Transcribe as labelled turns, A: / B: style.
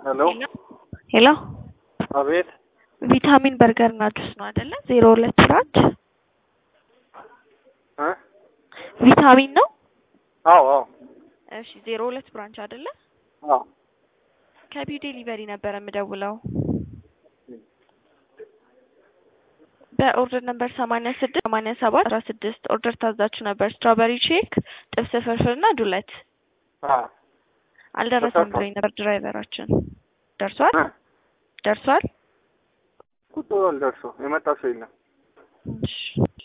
A: ሄሎ
B: ሄሎ
A: አቤት
B: ቪታሚን በርገር እና ጁስ ነው አይደለ? ዜሮ ሁለት ብራንች
A: እ
B: ቪታሚን ነው።
A: አዎ አዎ
B: እሺ ዜሮ ሁለት ብራንች አይደለ?
A: አዎ
B: ከቢው ዴሊቨሪ ነበረ የምደውለው በኦርደር ነምበር ሰማንያ ስድስት ሰማንያ ሰባት አስራ ስድስት ኦርደር ታዛችሁ ነበር። ስትራበሪ ሼክ፣ ጥብስ ፍርፍር እና ዱለት
A: አዎ
B: አልደረሰም ብሎኝ ነበር ድራይቨራችን። ደርሷል
A: እ
B: ደርሷል።
A: ቁጭ ብሏል ደርሶ የመጣ ሰው የለም።
B: እሺ